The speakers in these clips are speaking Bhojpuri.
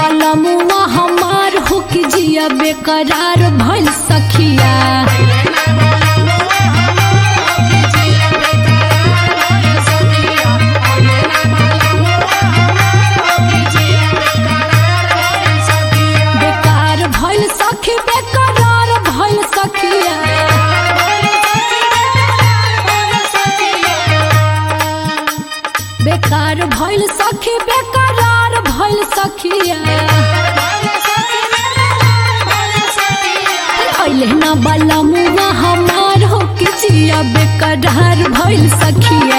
बलमुआ हमार हो कि जिया बेकरार भइल सखिया बेकार भइल सखी बेकरार भइल सखिया बेकार भइल सखी बेकरार भइल सखिया अइले ना बलमुआ हमार हो कि जिया बेकरार भइल सखिया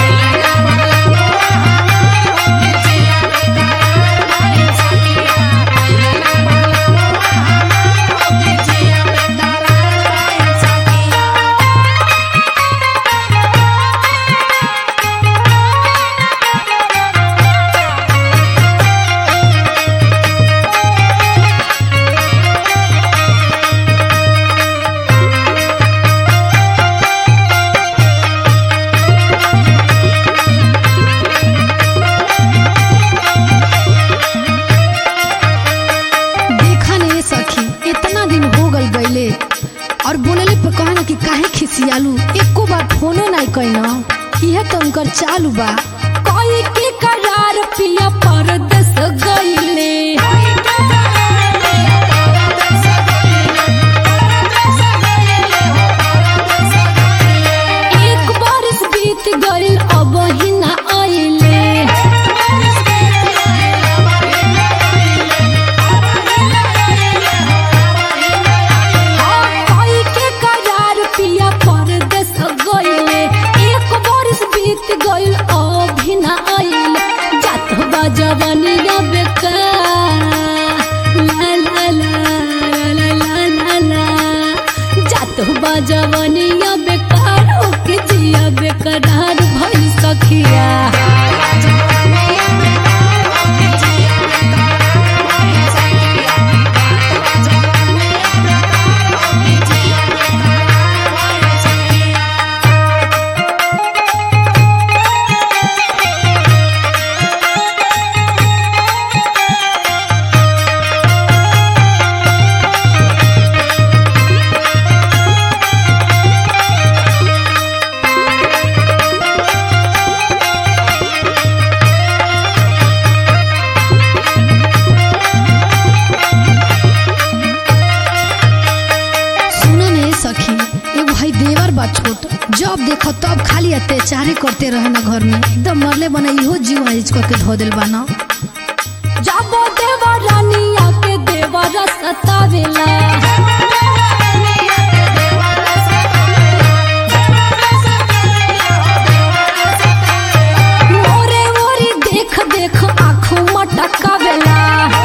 देखा नहीं सखी इतना दिन हो गल गईले और बोलले पे कहना कि काहे खिसियालू एको बार फोनो नहीं कहना इहे तो उनकर चालू बा कोई के करार पिया परदेस गइले एक बरस बीत गइल अब ही ना आइले हाँ, कोई के करार पिया परदेस गइले एक बरस बीत गइल अभी ना आइले जात बा जवानिया बेकार ला ला ला ला ला ला ला जात बा जवानिया बेकार ओके जिया बेकरार भइल सखिया सुनो नहीं सखी एगो भाई देवर बा छोट जब देखो तब खाली अत्याचारे करते रहे ना घर में एकदम मरले बना इहो जीव आइज करके धो दिल बा ना जाबो देवा रानिया के देवरा सतावेला मोरे मोरी देख देख आँखों मटकावेला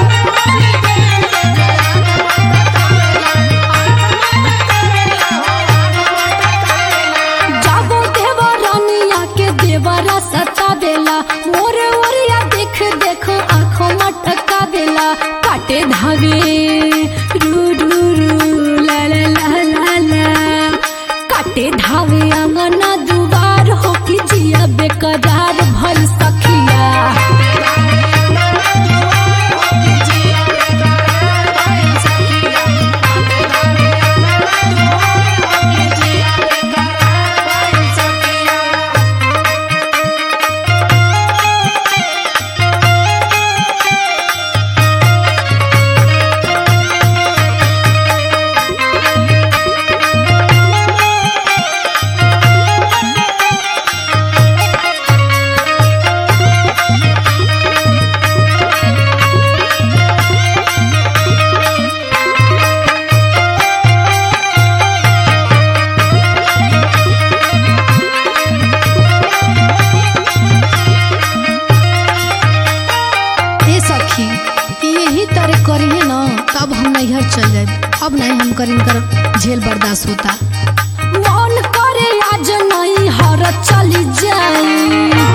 जाबो देवा रानिया के देवरा सतावेला मोरे ओरिया देख देख आँखों मटकावेला काटे धावे रू रू रू ला ला ला ला ला काटे धावे अंगना दुआर हो कि जिया बेकरार भल सखिया ए सखी यही तरह करिए ना तब हम नैहर चल जाए अब नहीं हम कर इनकर झेल बर्दाश्त होता मन करे आज नहीं हर चली जाई